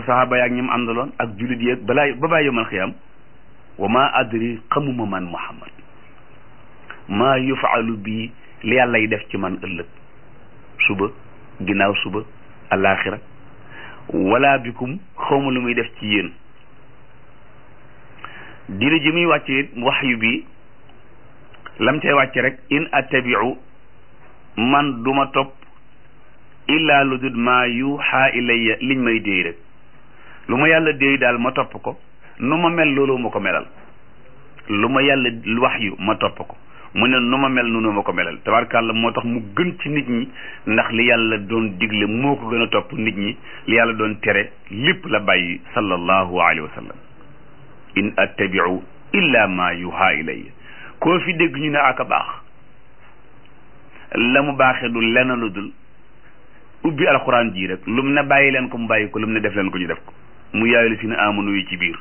saxaaba yaak ñim àndaloon ak jullit yeeg balaa ba bàyyi yomal xiyam wa ma adri xamuma man muhammad maa yufaalu bii li yàlla yi def ci man ëllëg suba ginnaaw suba alaxira wala bikum xawma lu muy def ci yéen diine ji muy wàcce waxyu bi lam cay wàcce rek in attabiu man duma topp illaa lu dul maa yuuxaa ilayya liñ may déey rek lu ma yàlla déey daal ma topp ko nu ma mel loolu ma ko melal lu ma yàlla wax yu ma topp ko mu ne nu ma mel noonu ma ko melal tabarkàlla moo tax mu gën ci nit ñi ndax li yàlla doon digle moo ko gën a topp nit ñi li yàlla doon tere lépp la bàyyi sallallahu alayhi wa sallam in attabiu illa ma yuuxaa ilayya koo fi dégg ñu ne aka baax la mu baaxee du lenn lu dul ubbi alxuraan ji rek lum ne bàyyi leen ko mu bàyyi ko lum ne def leen ko ñu def ko mu yaayu si ne amanu yi ci biir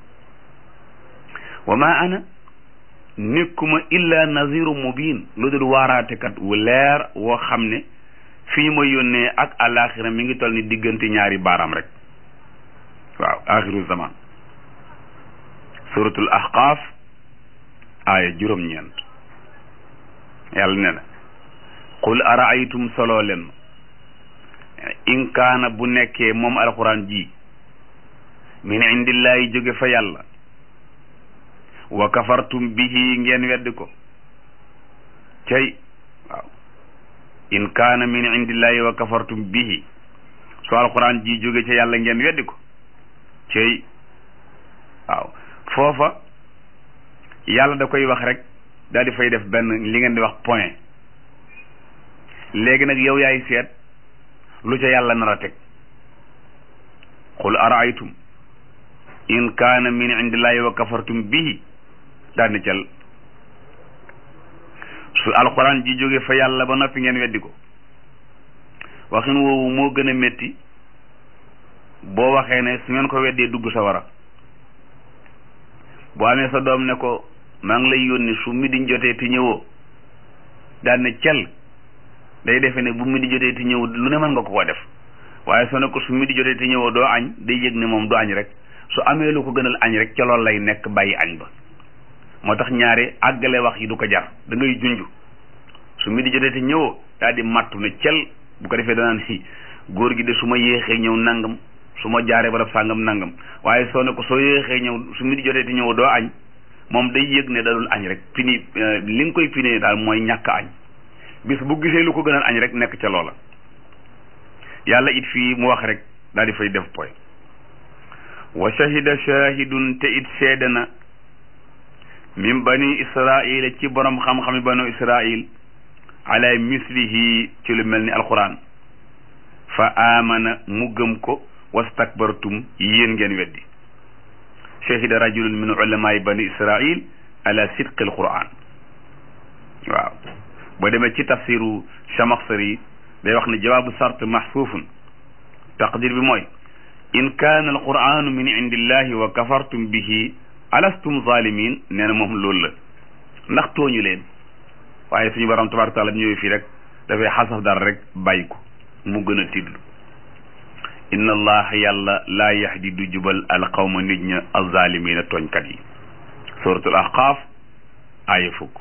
wa ma ana nekkuma illa naziru mubin lu dul waaraatekat wu leer woo xam ne fii ma yónnee ak alaxira mi ngi toll ni diggante ñaari baaraam rek waaw axiru zaman suratul ahqaaf aaya juróom-ñeent yàlla ne na qul araaytum soloo leen ma in kaana bu nekkee moom alquran ji min indillahi jóge fa yàlla wa kafartum bihi ngeen weddi ko cay waaw in kaana min indillahi wa kafartum bihi su alquran ji jóge ca yàlla ngeen weddi ko cay waaw foofa yàlla da koy wax rek daal di fay def benn li ngeen di wax point léegi nag yow yaay seet lu ca yàlla nar a teg qul araaytum in kaana min indillahi wa kafartum bihi daal ni cal su alquran ji jóge fa yàlla ba noppi ngeen weddi ko waxin woowu moo gën a métti boo waxee ne su ngeen ko weddee dugg sa wara boo amee sa doom ne ko maa ngi lay yónni su mi di jotee ti ñëwoo daal ne cal day defe ne bu mi di jotee ti ñëw lu ne mën nga ko ko def waaye soo ne ko su mi di jotee ti ñëwoo doo añ day yëg ne moom du añ rek su amee lu ko gënal añ rek ca loolu lay nekk bàyyi añ ba moo tax ñaari àggale wax yi du ko jar da ngay junj su mi di jotee ti ñëwoo daal di mattu ne cel bu ko defee danaan si góor gi de su ma yéexee ñëw nangam su ma jaaree barab sàngam nangam waaye soo ne ko soo yéexee ñëw su mi di jotee ti ñëwoo doo añ moom day yëg ne dadul añ rek pini li nga koy pinee daal mooy ñàkk añ bis bu gisee lu ko gënal añ rek nekk ca loola yàlla it fii mu wax rek daal di fay def poy wa shahida shahidun te it seede na min bani israila ci borom xam-xami banu israil ala mislihi ci lu mel ni alquran fa amana mu gëm ko wastakbartum yéen ngeen weddi shahida rajulun min ulamaai bani israil ala sidqi alquran waaw boo demee ci tafsiru chamaxsari day wax ne jawaabu sart maxsuufun taqdir bi mooy in kaana alquranu min indillahi wa kafartum bihi alastum zalimin nee na moom loolu la ndax tooñu leen waaye suñu borom tabaraka taala ñëwee fii rek dafay xasaf dara rek bàyyi ko mu gën a tidlu inna allaha yàlla laa yahdi du jubal alqawma nit ña alzalimina tooñkat yi suratul ahqaaf aaya fukk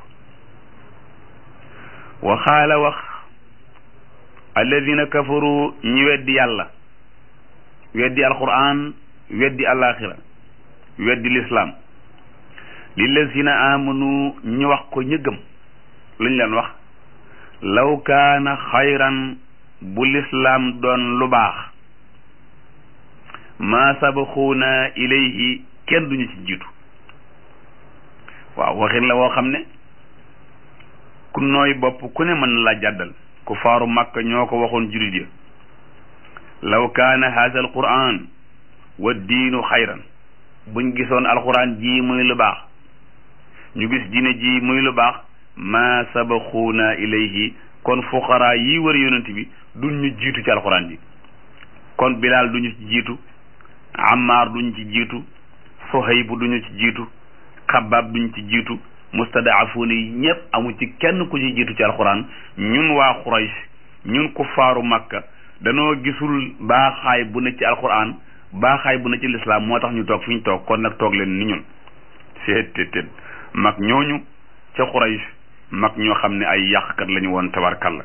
wa xaala wax alladina kafaru ñi weddi yàlla weddi alquran weddi alaxira weddi lislaam lillazina amanu ñu wax ko ñu gëm luñ leen wax law kaana xayran bu lislaam doon lu baax maa sabaxuuna ilayhi kenn duñu ci jiitu waaw waxin la woo xam ne ku nooy bopp ku ne mën na la jàddal ku faaru makka ñoo ko waxoon julit ya law kaana haza alquran wa diinu xayran buñ gisoon alquran ji muy lu baax ñu gis diine ji muy lu baax ma sabaxuuna ilayhi kon fuqaraa yi wër yonent bi duñ ñu jiitu ci alquran ji kon bilaal duñu ci jiitu ammaar duñ ci jiitu sohaybu duñu ci jiitu xabaab duñ ci jiitu mustadaafuuna yi ñëpp amu ci kenn ku ci jiitu ci alquran ñun waa Quraysh ñun kuffaaru makka danoo gisul baaxaay bu ne ci alquran baaxaay bu na ci lislaam moo tax ñu toog fi ñu toog kon nag toog leen ni ñun seet tet tet mag ñooñu ca Quraysh mag ñoo xam ne ay yàqkat lañu woon tabarkalla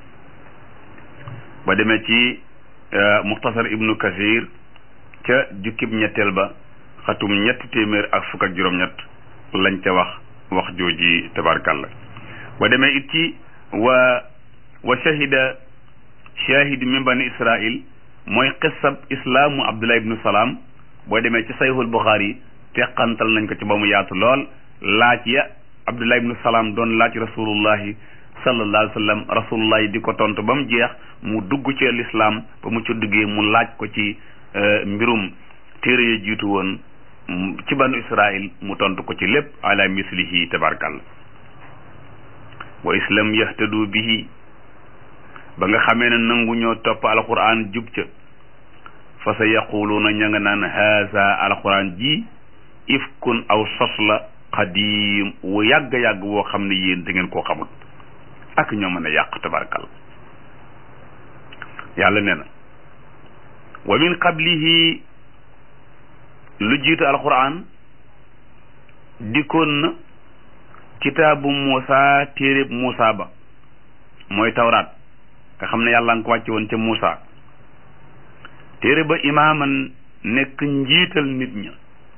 ba demee ci muxtasar ibnu kasir ca jukkib ñetteel ba xatum ñetti téeméer ak fukk ak juróom-ñett lañ ca wax wax jooji tabarkalla ba demee it ci wa wa shahida shahid min bani israil mooy qissab islaamu abdullah ibnu salaam boo demee ci sayhul buxaari teqantal nañ ko ci ba mu yaatu lool laaj ya abdullah ibnu salaam doon laaj rasulullahi sallallahu alayhi wa sallam rasulullahi di ko tontu ba mu jeex mu dugg ci lislaam ba mu ci duggee mu laaj ko ci mbirum téere ya jiitu woon ci banu israil mu tontu ko ci lépp ala mislihi tabarkalla wa islam yahtadu bihi ba nga xamee ne nangu ñoo topp alquran jub ca fa sa yaquluuna ña nga naan haza alquran ji ifkun aw sos la xadim wu yàgg-yàgg woo xam ne yéen da ngeen koo xamul ak ñoo mën a yàq tabarkal yàlla nee na wa min qablihi lu jiitu alquran dikkoon na kitaabu Muusa téereb Muusa ba mooy tawraat nga xam ne yàlla nga ko wàcce woon ca Muusa téere ba imaaman nekk njiital nit ña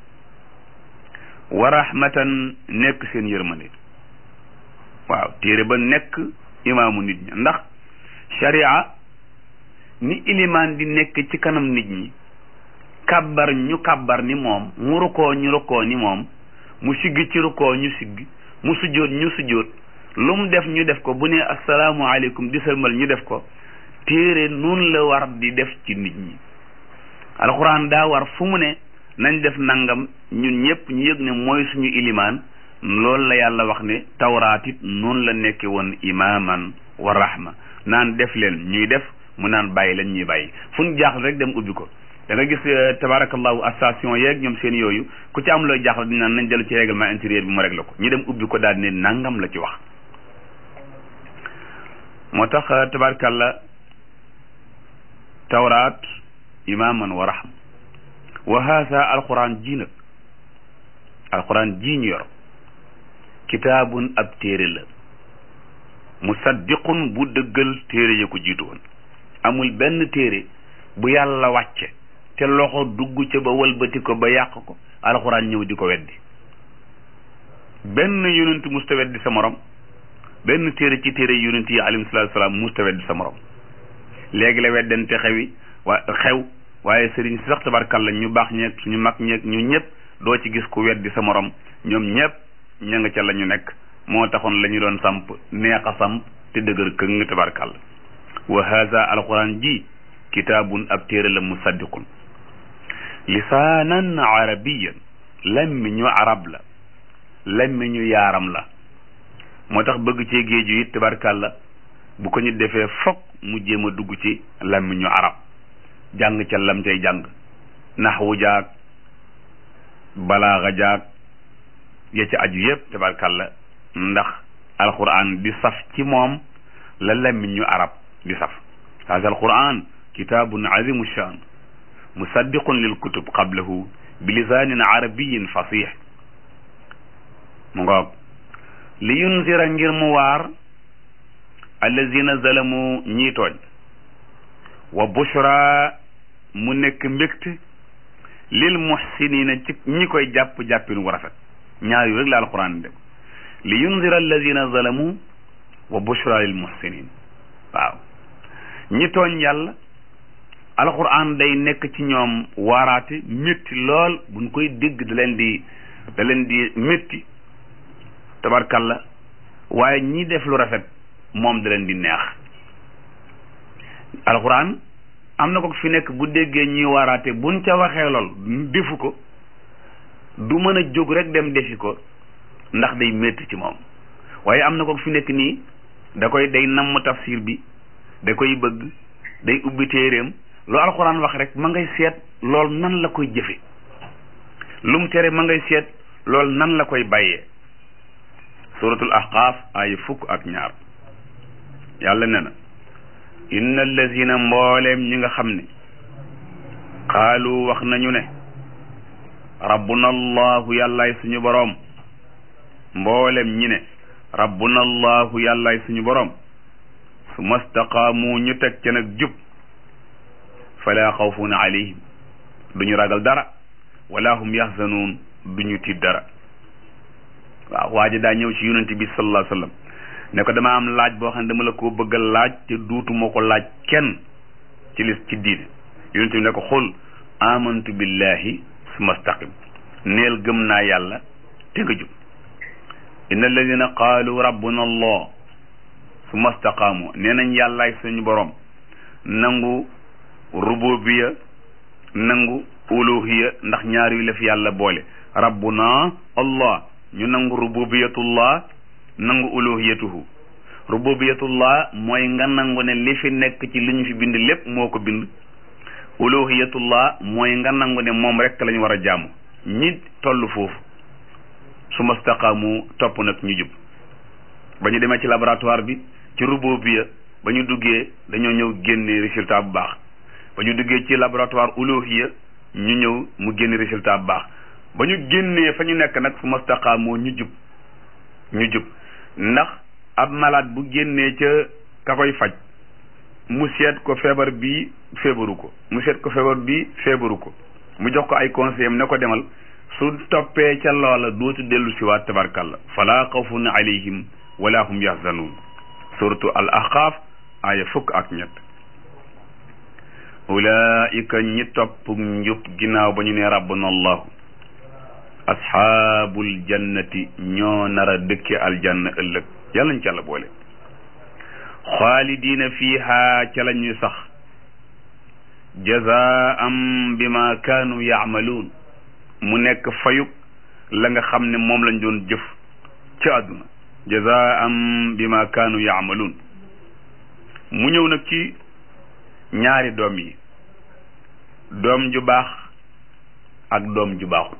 wa rahmatan nekk seen yërmande waaw téere ba nekk imaamu nit ña ndax sharia ni ilimaan di nekk ci kanam nit ñi kàbbar ñu kàbbar ni moom mu rukkoo ñu rukkoo ni moom mu siggi ci rukkoo ñu siggi mu sujjóot ñu sujjóot lu mu def ñu def ko bu ne asalaamualeykum di sëlmal ñu def ko téere nun la war di def ci nit ñi alxuraan daa war fu mu ne nañ def nangam ñun ñëpp ñu yëg ne mooy suñu ilimaan loolu la yàlla wax ne tawraat it noonu la nekke woon imaaman wa rahma naan def leen ñuy def mu naan bàyyi leen ñuy bàyyi fu ñu jaaxle rek dem ubbi ko da nga gis tabarakallahu station yeeg ñoom seen yooyu ku ci am looy jaaxle di naan nañ dellu ci règlement intérieur bi mu réglé ko ñu dem ubbi ko daal ne nangam la ci wax moo tax tabarakallah tawraat imaaman wa rahma wa haasa alquran ji nag alquran ji ñu yor kitaabun ab téere la musaddiqun bu dëggal téere ya ko jiitu woon amul benn téere bu yàlla wàcce te loxo dugg ca ba walbati ko ba yàq ko alxuraan ñëw di ko weddi benn yonent musta weddi sa morom benn téere ci téere yonent yi alayhi salaatu salaam musta weddi sa morom léegi la weddante xewi wa xew waaye sëriñ si sax tabarkalla ñu baax ñeeg ñu mag ñeeg ñu ñëpp doo ci gis ku weddi sa morom ñoom ñëpp ña nga ca la ñu nekk moo taxoon la ñu doon samp neex a samp te dëgër këng tabarkalla wa haza alquran ji kitaabun ab téere la musaddiqun lisaanan arabiyan lammiñu arab la lammiñu yaaram la moo tax bëgg cee géeju it tabarkalla bu ko ñu defee fokk mu jéem a dugg ci lammiñu arab jàng ca lam cay jàng naxwu jaag balaaxa jaag ya ca aju yépp tabarkalla ndax alquran di saf ci moom la lammiñu arab di saf haza alquran kitaabun azimu shan musaddiqun lil kutub qablahu bi lisaanin arabiyin fasih mu ngoog li yunzira ngir mu waar allazina zalamu ñii tooñ wa bushra mu nekk mbégte lil muhsinina ci ñi koy jàpp jàppin wu rafet ñaar yu rek la alquran dem li yunzira allazina zalamu wa bushra lil muhsinin waaw ñi tooñ yàlla alquran day nekk ci ñoom waaraate métti lool buñ koy dégg da leen di da leen di métti tabarkalla waaye ñi def lu rafet moom da leen di neex alquran am na ko fi nekk bu déggee ñuy waaraate buñ ca waxee lool defu ko du mën a jóg rek dem defi ko ndax day métti ci moom waaye am na ko fi nekk nii da koy day namm tafsir bi da koy bëgg day ubbi téeréem lu alxuraan wax rek ma ngay seet lool nan la koy jëfe lu mu tere ma ngay seet lool nan la koy bàyyee suratul ahqaaf ay fukk ak ñaar yàlla ne na inna allazina mbooleem ñi nga xam ne qaalu wax nañu ne rabbuna allahu yàllaay suñu boroom mboolem ñi ne rabbuna allahu yàllaay suñu boroom su mastaqaamu ñu teg ca nag jub fala xawfun alayhim duñu ragal dara wala hum yaxzanuun duñu tiit dara waaw waa ji daa ñëw ci yonent bi sallallahu alayhi wa sallam ne ko dama am laaj boo xam ne dama la ko bëgg a laaj te duutuma ko laaj kenn ci lis ci diine yonent bi ne ko xul amantu billahi summa staqim neel gëm naa yàlla te nga jub inna alladina qaalu rabbuna allah summa staqaamu nee nañ yàllaay suñu borom nangu rububiya nangu uluhiya ndax ñaar yu la fi yàlla boole rabbuna allah ñu nangu rububiyatullah nangu uluhiyatuhu rububiyatullah mooy nga nangu ne li fi nekk ci li ñu fi bind lépp moo ko bind uluhiyatullah mooy nga nangu ne moom rek lañu war a jaamu ñi toll foofu su mastaqaamu topp nag ñu jub ba ñu demee ci laboratoire bi ci rububiya ba ñu duggee dañoo ñëw génne résultat bu baax ba ñu duggee ci laboratoire uluhiya ñu ñëw mu génne résultat bu baax ba ñu génnee fa ñu nekk nag su mastaqaamoo ñu jub ñu jub ndax ab malade bu génnee ca ka koy faj mu seet ko feebar bi feebaru ko mu seet ko feebar bi feebaru ko mu jox ko ay conseil am ne ko demal su toppee ca loola dootu dellu si waat tabarkalla fala xawfun alayhim wala hum yahzanun suratu al ahqaaf aaya fukk ak ñett ulaika ñi topp njub ginnaaw ba ñu ne rabbuna allahu asxaabul jannati ñoo nar a dëkke aljanna ëllëg yàlla ñu ca la boole xaalidiina fiiha ca la ñuy sax jazaam bima kaanu yaamaluun mu nekk fayuk la nga xam ne moom lañ doon jëf ci àdduna jazaam bima kaanu yaamaluun mu ñëw nag ci ñaari doom yi doom ju baax ak doom ju baaxul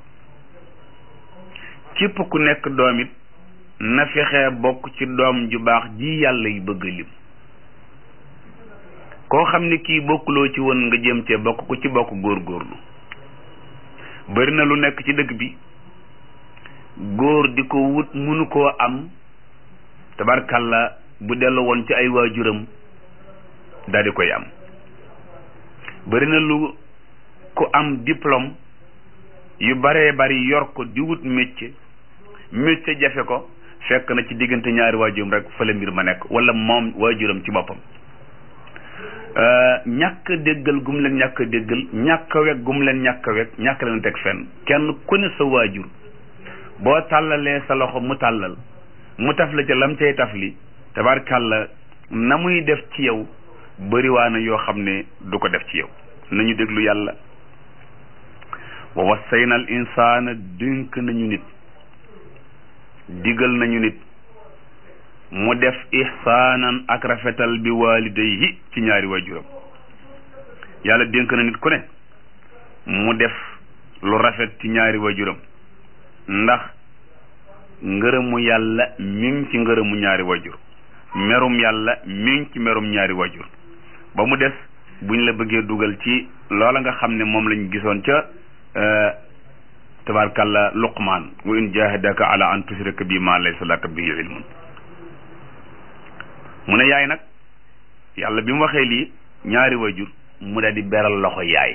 képp ku nekk doom it na fexe bokk ci doom ju baax ji yàlla yi bëgg lim koo xam ne kii bokkuloo ci woon nga jëm cee bokk ku ci bokk góorgóorlu bari na lu nekk ci dëkk bi góor di ko wut mënu koo am tabarkalla bu dellu woon ci ay waajuram daal di koy am bari na lu ku am diplôme yu baree bari yor ko di wut métier métier jafe ko fekk na ci diggante ñaari waajuram rek fa la mbir ma nekk wala moom waajuram ci boppam ñàkk déggal gum leen ñàkk déggal ñàkk wekk gum leen ñàkk wekk ñàkk leen teg fenn kenn ku ne sa waajur boo tàllalee sa loxo mu tàllal mu taf la ca lam cay taf li tabarkàlla na muy def ci yow bëriwaana yoo xam ne du ko def ci yow nañu déglu yàlla wa wassayna al insaana dénk nañu nit digal nañu nit mu def ihsaanan ak rafetal bi waalidayhi ci ñaari waajuram yàlla dénk na nit ku ne mu def lu rafet ci ñaari waajuram ndax ngërëmu yàlla mi ngi ci ngërëmu ñaari waajur merum yàlla mi ngi ci merum ñaari waajur ba mu des buñ la bëggee dugal ci loola nga xam ne moom lañ gisoon ca tabarkalla luqmaan wa in jahadaka ala an tushrika bi ma laysa laka bihi ilmun mu ne yaay nag yàlla bi mu waxee lii ñaari wajur mu daal di beral loxo yaay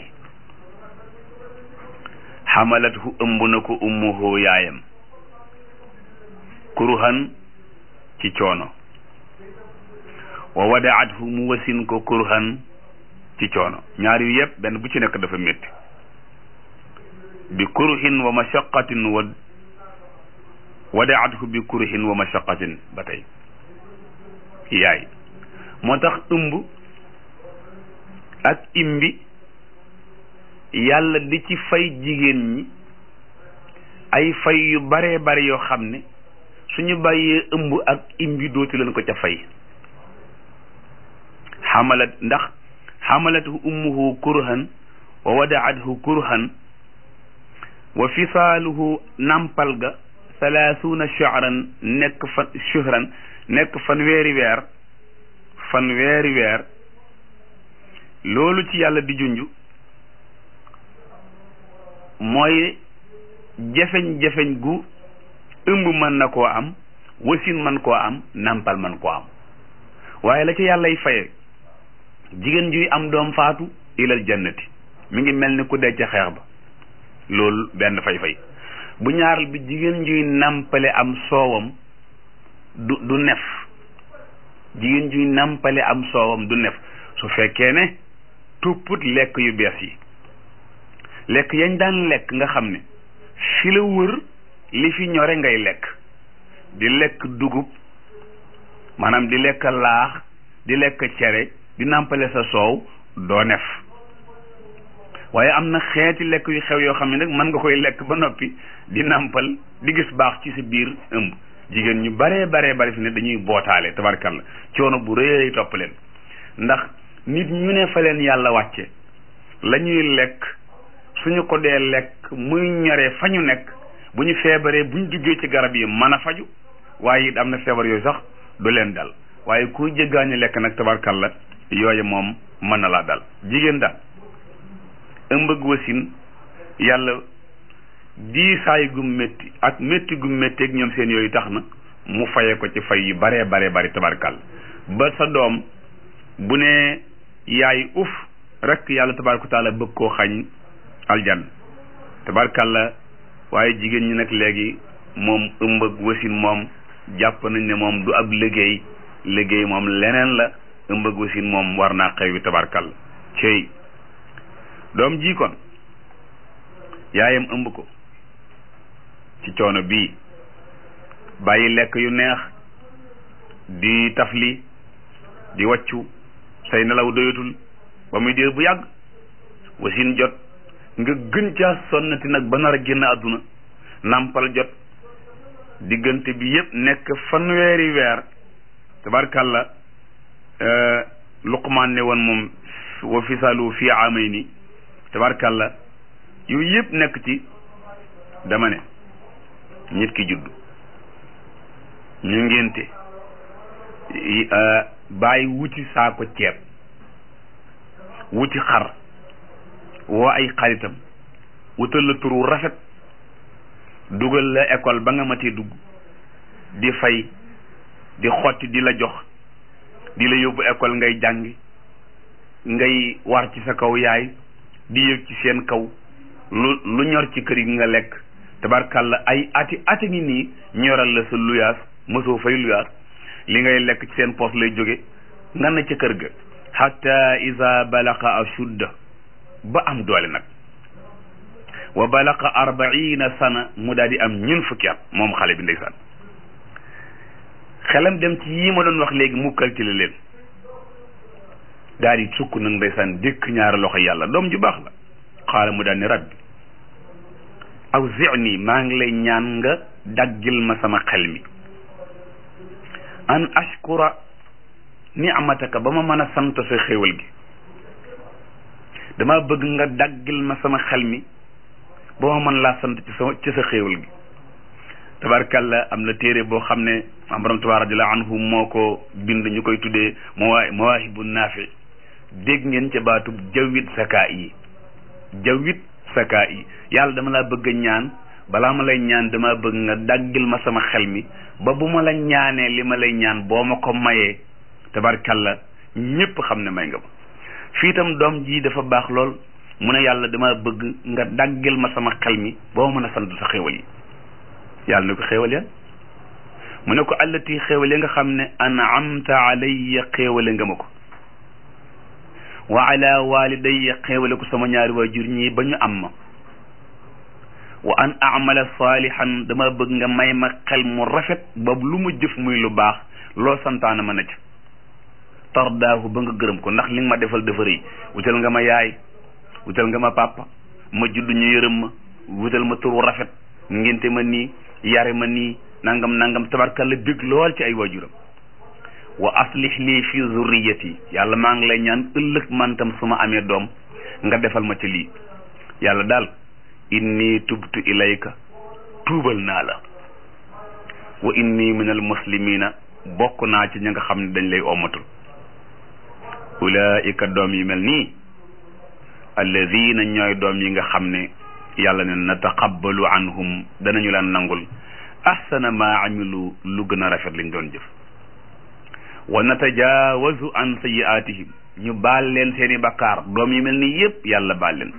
xamalathu ëmb na ko ummuhu yaayam kurhan ci coono wa wadaathu mu wasin ko kurhan ci coono ñaar yu yëpp benn bu ci nekk dafa métti bi kurhin wa mashaqatin wa wadaathu bi kurhin wa mashaqatin ba tey yaay moo tax ëmb ak imbi yàlla di ci fay jigéen ñi ay fay yu baree bare yoo xam ne suñu bàyyee ëmb ak imbi dootu leen ko ca fay xamalat ndax xamalathu ummuhu kurhan wa wadaathu kurhan wa fisaaluhu nampal ga salaasuuna shahran nekk fan shuhran nekk fan weeri weer fan weeri weer loolu ci yàlla di junj mooy jafeñ-jafeñ gu ëmb mën na koo am wasin man koo am nàmpal man koo am waaye la ca yàllay faye jigéen juy am doom faatu ilal jannati mi ngi mel ni ku dee ca xeex ba loolu benn fay-fay bu ñaaral bi jigéen juy nàmpale am soowam du du nef jigéen juy nàmpale am soowam du nef su fekkee ne tupput lekk yu bees yi lekk yañ daan lekk nga xam ne fi la wër li fi ñore ngay lekk di lekk dugub maanaam di lekk laax di lekk cere di nàmpale sa soow doo nef waaye am na xeeti lekk yu xew yoo xam ne nag mën nga koy lekk ba noppi di nàmpal di gis baax ci sa biir ëmb jigéen ñu baree baree bari fi ne dañuy bootaale tabarkalla coono bu rëy topp leen ndax nit ñu ne fa leen yàlla wàcce la ñuy lekk suñu ko dee lekk muy ñoree fa ñu nekk bu ñu feebaree bu ñu duggee ci garab yi mën a faju waaye it am na feebar yooyu sax du leen dal waaye ku jéggaani lekk nag tabarkalla yooyu moom mën na laa dal jigéen daal ëmb ak wasin yàlla diisaay gu métti ak métti gu métti ak ñoom seen yooyu tax na mu faye ko ci fay yu baree baree bari tabarkalla ba sa doom bu ne yaay uf rek yàlla tabaraka taala bëgg koo xañ aljan tabarkalla waaye jigéen ñi nag léegi moom ëmb ak wasin moom jàpp nañ ne moom du ab liggéey liggéey moom leneen la ëmb ak wasin moom war naa xew wi tabarkalla cey doom ji kon yaayam ëmb ko ci coono bii bàyyi lekk yu neex di tafli di waccu say nelaw doyatul ba muy diir bu yàgg wasin jot nga gën caa sonnati nag ba nar a génn àdduna nàmpal jot diggante bi yépp nekk fanweeri weer tabarkàlla luqmaan ne woon moom wa fisalu fi amayni tabarkàlla yooyu yépp nekk ci dama ne nit ki judd ñu ngénte bàyyi wuti saako ceeb wuti xar woo ay xaritam wutal la turu rafet dugal la école ba nga matee dugg di fay di xotti di la jox di la yóbbu école ngay jàngi ngay war ci sa kaw yaay di yëg ci seen kaw lu lu ñor ci kër yi nga lekk tabarkàlla ay ati ati ngi nii ñoral la sa luyaas mosoo fay luyaas li ngay lekk ci seen poos lay jóge nga na ca kër ga hatta iza balaqa ashudda ba am doole nag wa balaqa arbaina sana mu daal di am ñun fukki at moom xale bi ndeysaan xelam dem ci yii ma doon wax léegi mu calculé leen daal di sukk nag ndeysaan dékk ñaari loxo yàlla doom ju baax la xaala mu daal ni rabbi aw zini maa ngi lay ñaan nga daggil ma sama xel mi an ashkura ni'mataka ba ma mën a sant sa xéewal gi dama bëgg nga daggil ma sama xel mi ba ma mën laa sant ci sa ci sa xéewal gi tabarkalla am na téere boo xam ne am borom tabaar radiallahu anhu moo ko bind ñu koy tuddee mawaa mawaahibu naafi dégg ngeen ca baatub jawwit sakaa yi jawwit sakaa yi yàlla dama laa bëgg a ñaan balaa ma lay ñaan dama bëgg nga daggil ma sama xel mi ba bu ma la ñaanee li ma lay ñaan boo ma ko mayee tabarkalla ñépp xam ne may nga ma fii itam doom ji dafa baax lool mu ne yàlla dama bëgg nga daggil ma sama xel mi boo mën a sant sa xéewal yi yàlla ne ko xéewal ya mu ne ko allati xéewal ya nga xam ne an'amta alayya xéewale nga ma ko wa ala walidayya xéewale ko sama ñaari waajur ñii ba ñu am ma wa an amala salihan dama bëgg nga may ma xel mu rafet ba lu ma jëf muy lu baax loo santaana ma na ca tardaahu ba nga gërëm ko ndax li nga ma defal dafa rëy wutal nga ma yaay wutal nga ma papa ma judd ñu yërëm ma wutal ma turu rafet ngénte ma nii yare ma nii nangam nangam tabarkalla bég lool ci ay waajuram wa aslih lii fi zurriyati yàlla maa ngi lay ñaan ëllëg man tam su ma amee doom nga defal ma ci lii yàlla daal inni tubtu ilayka tuubal naa la wa inni min al muslimina bokk naa ci ña nga xam ne dañ lay ommatul ulaika doom yi mel nii alladina ñooy doom yi nga xam ne yàlla ne nataqabbalu anhum danañu laan nangul ahsana ma amilu lu gën a rafet liñ doon jëf wa natajaawazu an sayiaatihim ñu baal leen seeni bakkaar doom yi mel ni yépp yàlla baal leen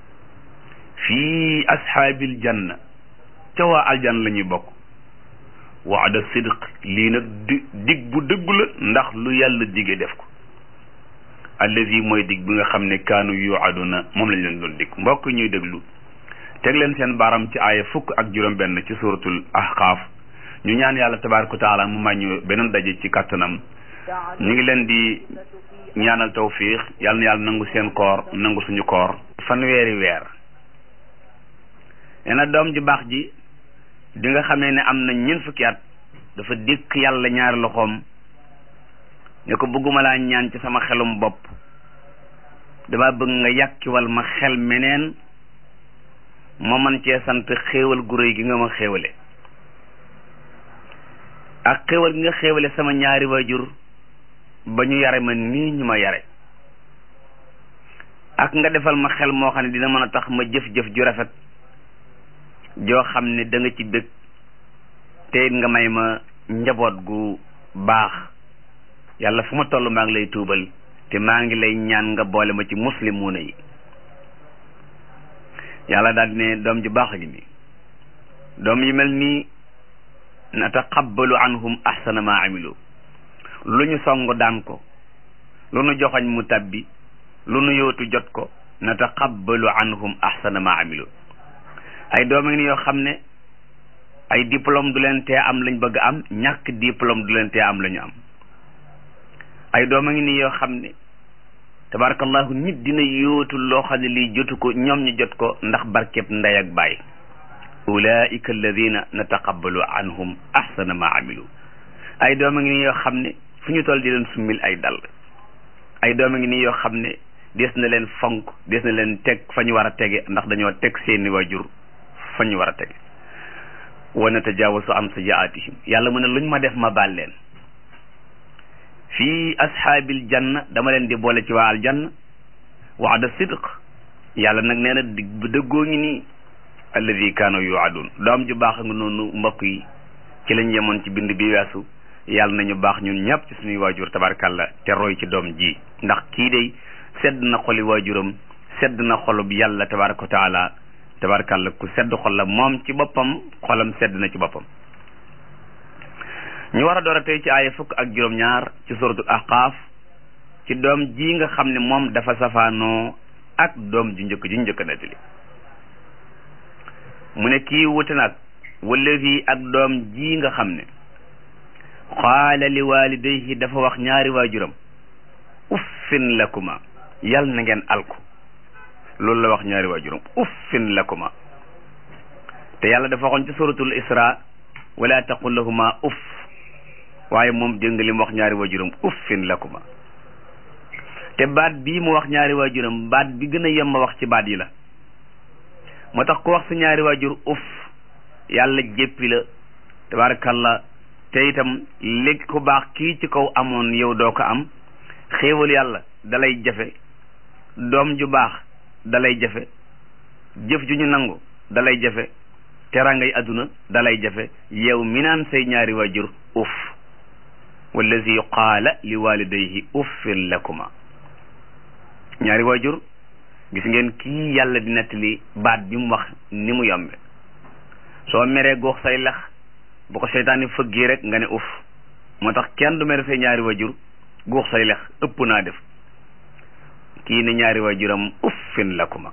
fii ashaabil janna ca waa aljan la ñuy bokk waada sidq lii nag di dig bu dëggu la ndax lu yàlla dige def ko allazi mooy dig bi nga xam ne kaanu yuaduna moom lañ leen doon dig mbokk ñuy déglu teg leen seen baaram ci aaya fukk ak juróom benn ci suratul ahqaaf ñu ñaan yàlla tabaaraka wa taala mu màññu beneen daje ci kàttanam ñu ngi leen di ñaanal tawfiix yàlla na yàlla nangu seen koor nangu suñu koor fanweeri weer nee na doom ju baax ji di nga xamee ne am na ñeent fukki at dafa dikk yàlla ñaari loxoom ne ko bëgguma laa ñaan ci sama xelum bopp dama bëgg nga yàkkiwal ma xel meneen ma man cee sant xéewal gu réy gi nga ma xéewale ak xéewal gi nga xéewale sama ñaari waajur ba ñu yare ma nii ñu ma yare ak nga defal ma xel moo xam ne dina mën a tax ma jëf-jëf ju rafet joo xam ne da nga ci bëgg te it nga may ma njaboot gu baax yàlla fu ma toll maa ngi lay tuubal te maa ngi lay ñaan nga boole ma ci muslimuuna yi yàlla daal ne doom ju baax gi nii doom yi mel nii nataqabbalu anhum ahsana ma amilu lu ñu song daan ko lu nu joxoñ mu tabbi lu nu yootu jot ko nataqabbalu anhum ahsana ma amilu ay doom ngi ni yoo xam ne ay diplôme du leen tee am lañ bëgg am ñàkk diplôme du leen tee am la ñu am ay doom a ngi nii yoo xam ne tabarakallahu nit dina yóotu loo xam ne lii jotu ko ñoom ñu jot ko ndax barkeb ndey ak baay ulaika alladina nataqabbalu anhum ahsana ma amilu ay doom a ngi nii yoo xam ne fu ñu toll di leen summil ay dal ay doom a ngi nii yoo xam ne des na leen fonk des na leen teg fa ñu war a tege ndax dañoo teg seeni waajur fa ñu war a tege wa natajaawasu an sayiaatihim yàlla mu ne luñ ma def ma baal leen fii ashaabil janna dama leen di boole ci waa aljanna waada sidq yàlla nag nee na dig bu dëggoo ngi nii alladi kaanu yuadun doom ju baax nga noonu mbokk yi ci lañ yemoon ci bind bi weesu yàlla nañu baax ñun ñëpp ci suñuy waajur tabarkalla te roy ci doom ji ndax kii day sedd na xoli waajuram sedd na xolub yàlla tabaraka wa taala tabarkalla ku sedd xol la moom ci boppam xolam sedd na ci boppam ñu war a door a tey ci aaya fukk ak juróom-ñaar ci suratul ahqaaf ci doom ji nga xam ne moom dafa safaanoo ak doom ju njëkk ji njëkk nettali mu ne kii wuti nag wallazi ak doom ji nga xam ne qaala li walidayhi dafa wax ñaari waajuram uffin lakuma yal na ngeen alku loolu la wax ñaari waajuram uffin lakuma te yàlla dafa waxoon ci suratul isra wala taqul lahuma uff waaye moom jëng li mu wax ñaari waajuram uffin lakuma te baat bii mu wax ñaari waajuram baat bi gën a yem ma wax ci baat yi la moo tax ku wax sa ñaari waajur uff yàlla jéppi la tabarakallah te itam léegi ku baax kii ci kaw amoon yow doo ko am xéewal yàlla dalay jafe doom ju baax dalay jafe jëf ju ñu nangu dalay jafe terangay adduna dalay jafe yow mi naan say ñaari waajur uff wallazi qaala li walidayhi uffin lakuma ñaari waajur gis ngeen kii yàlla di nettali baat bi mu wax ni mu yombe soo meree goox say lex bu ko seytaane fëggee rek nga ne uff moo tax kenn du mere say ñaari waajur guux say lex ëpp naa def kii ne ñaari waajuram uffin lakuma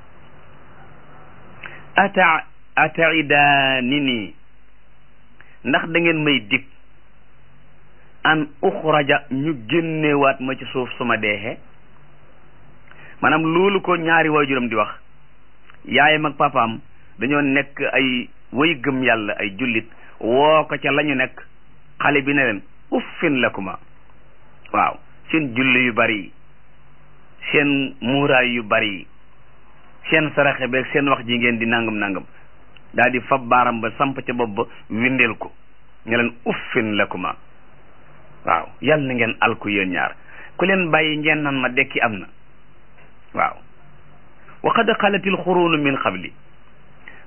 ata ataidaani nii ndax da ngeen may dig an uxraja ñu génnewaat ma ci suuf suma deexee maanaam loolu ko ñaari waajuram di wax yaayam ak papaam dañoo nekk ay way gëm yàlla ay jullit woo ko ca lañu nekk xale bi ne leen uffin lakuma waaw seen julli yu bari yi seen muuraay yu bari yi seen saraxe beeg seen wax ji ngeen di nangam nangam daal di fab baaram ba samp ca bopp ba windeel ko ne leen uffin lakuma waaw yal na ngeen alku yéen ñaar ku leen bàyyi ngeen nan ma dekki am na waaw wa qad xalatil xuruunu min qabli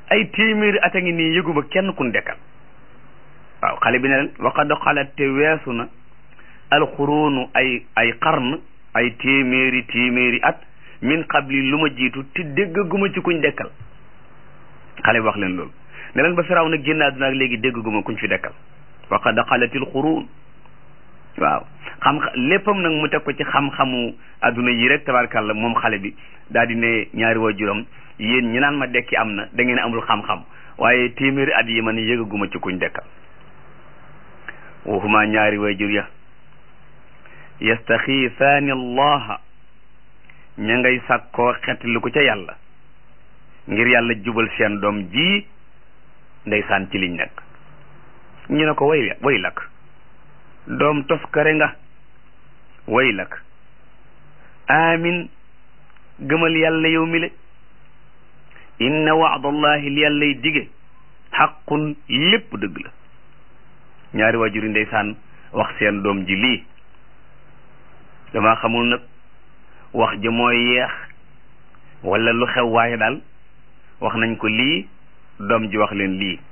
ay téeméeri at a ngi nii yëguma kenn kun dekkal waaw xale bi ne leen waqad xalat te weesu na alxuruunu ay ay qarn ay téeméeri téeméeri at min qabli lu ma jiitu te déggaguma ci kuñ dekkal xale bi wax leen loolu ne leen ba firaw na génn àdduna ak léegi déggaguma kuñ fi dekkal waqad xalatil xuruun waaw xam léppam nag mu teg ko ci xam-xamu adduna yi rek tabarkàlla moom xale bi daal di ne ñaari waajuram yéen ñi naan ma dekki am na da ngeen amul xam-xam waaye téeméeri at yi man yëgaguma ci kuñ dekkal waxuma ñaari waajur ya yastaxiisaani allaha ña ngay sàkkoo xetli ko ca yàlla ngir yàlla jubal seen doom ji ndeysaan ci liñ nekk ñu ne ko way way lakk doom toskare nga way lakk amin gëmal yàlla yow mi le inna waadallahi li yàllay dige xaqun lépp dëgg la ñaari waajur yi ndeysaan wax seen doom ji lii dama xamul nag wax ji mooy yeex wala lu xew waaye daal wax nañ ko lii doom ji wax leen lii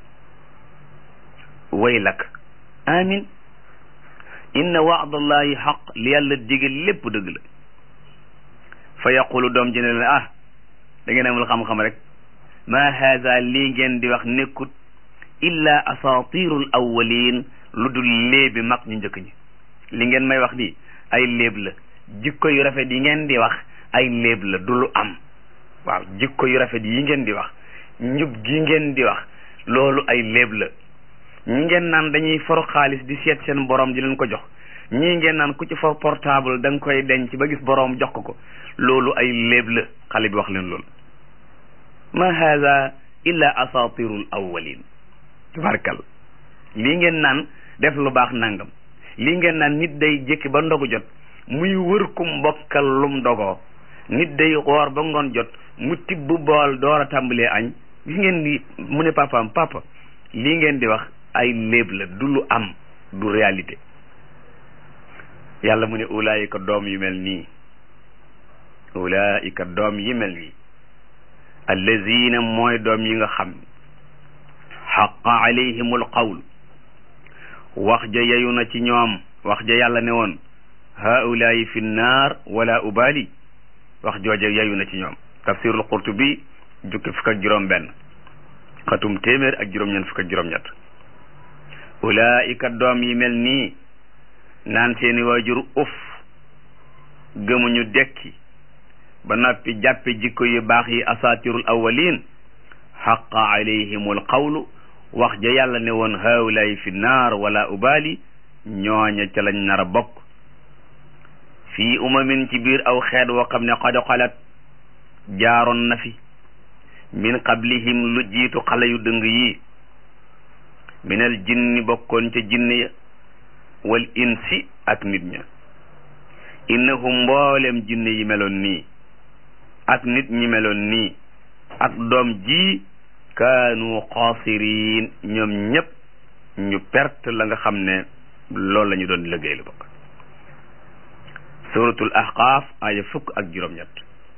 way lakk amin inna waadallahi xaq li yàlla dige lépp dëgg la fa yaqulu doom ji ne leen ah da ngeen amul xam-xam rek ma haada lii ngeen di wax nekkut illa asatirul awwalin lu dul léebi mag ñu njëkk ñi li ngeen may wax nii ay léeb la jikko yu rafet yi ngeen di wax ay léeb la du lu am waaw jikko yu rafet yi ngeen di wax njub gi ngeen di wax loolu ay léeb la ñi ngeen naan dañuy for xaalis di seet seen borom di leen ko jox ñii ngeen naan ku ci for portable da nga koy denc ba gis borom jox ko ko loolu ay léeb la xale bi wax leen loolu ma hada illa asatirul awwalin tabarkal lii ngeen naan def lu baax nangam lii ngeen naan nit day jékki ba ndogu jot muy wër kum mbokkal lum dogoo nit day xoor ba ngoon jot mu tibb bool door a tàmbalee añ gis ngeen ni mu ne papaam papa lii ngeen di wax ay léeb la du lu am du réalité yàlla mu ne ulaayika doom yu mel nii ulaayika doom yi mel nii allazina mooy doom yi nga xam xaqa alayhimul qawl wax ja yeyu na ci ñoom wax ja yàlla ne woon haulaayi fi nnaar wala ubali wax jooja yeyu na ci ñoom tafsirul qurtubi jukki fukk ak juróom benn xatum téeméer ak juróom-ñeent fukk ak juróom-ñett ulaayika doom yi mel nii naan seeni waajur uf gëmuñu dekki ba noppi jàppe jikko yu baax yi asatirul awwalin xaqa alayhimul qawlu wax ja yàlla ne woon haulaayi fi naar wala ubali ñooña ca lañ nar a bokk fii umamin ci biir aw xeet woo xam ne qad xalat jaaroon na fi min qablihim lu jiitu xale yu dëng yi minal jinni bokkoon ca jinne ya wal insi ak nit ña innahum mboolem jinne yi meloon nii ak nit ñi meloon nii ak doom ji kaanu xaasiriin ñoom ñépp ñu perte la nga xam ne loolu la ñu doon liggéey lu bokk suratul ahqaaf aya fukk ak juróom-ñett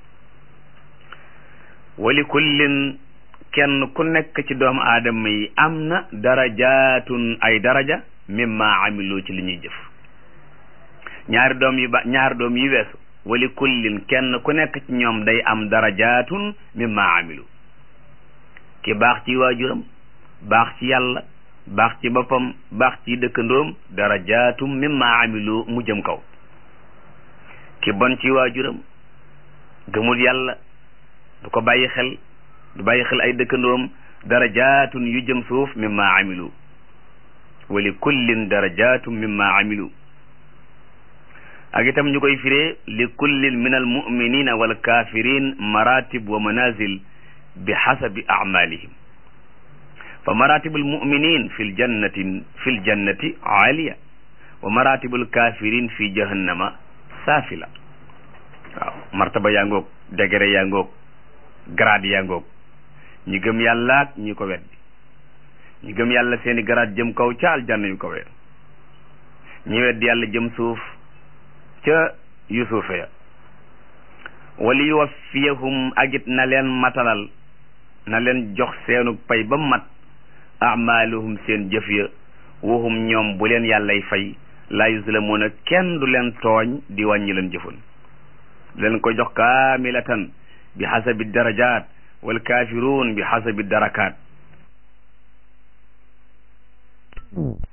wali kullin kenn ku nekk ci doomu aadama yi am na darajaatun ay daraja mimma amilu ci li ñuy jëf ñaari doom yi ba ñaari doom yi weesu wali kullin kenn ku nekk ci ñoom day am darajaatun mimma amilu ki baax ci waajuram baax ci yàlla baax ci boppam baax ci dëkkandoom darajaatum mimma amilu mu jëm kaw ki bon ci waajuram gëmul yàlla du ko bàyyi xel du bàyyi xel ay dëkkandoom darajaatun yu jëm suuf mimma amilu wa li kullin darajaatum mimma amilu ak itam ñu koy firee li kullin min al muminina wal kafirin maratib wa manazil bi xasabi amalihim fa maratibu almuminin fi ljannati fi ljannati aaliya wa maratibu alkafirin fi jahannama saafila waaw martaba yaa ngoog degré yaa ngoog grade yaa ngoog ñi gëm yàlla ak ñi ko weddi ñi gëm yàlla seeni grade jëm kaw ca aljanna yu kawee ñi weddi yàlla jëm suuf ca yu suufe ya wali yuwaffiyahum agit na leen matalal na leen jox seenu pay ba mat amaaluhum seen jëf ya waxum ñoom bu leen yàllay fay laa yuzlamuuna kenn du leen tooñ di wàññi leen jëfun leen ko jox kaamilatan bi xasabi darajaat wal kaafiruun bi xasabi darakaat